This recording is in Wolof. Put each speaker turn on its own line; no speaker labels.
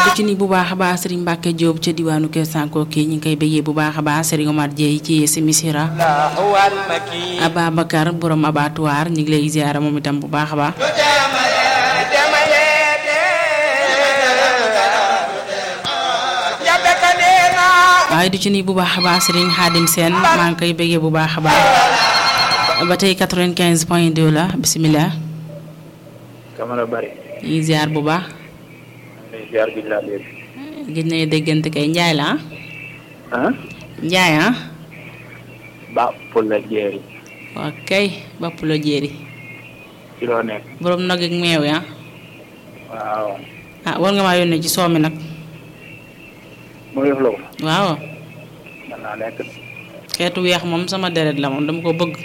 du ci ni bu baax a baax Serigne Mbacke Diop ca diwaanu Kër Sanko kii ñu ngi koy bëggee bu baax a baax Serigne Omar Dieye ci si misira Ababacar borom abattoir ñu ngi lay ziara moom itam bu baax a baax waaye du ci ni bu baax a baax Serigne Khadim Sène maa ngi koy bëggee bu baax a baax ba tey 95 point 2 la bisimilah.
Camara Bari.
ñu ngi ziar bu baax.
ñu ngi ziar bi laa léegi.
gis nañu déggante kay Njaay la ah.
ah.
Njaay ah.
Ba Pula Jéeri.
waaw kay bopp la jéeri.
ci loo nekk.
borom nag ak meew ya
waaw.
ah war nga maa yónnee ci soow mi nag.
mu def la ko.
waaw.
mën naa nekk.
xeetu weex moom sama deret la moom dama ko bëgg.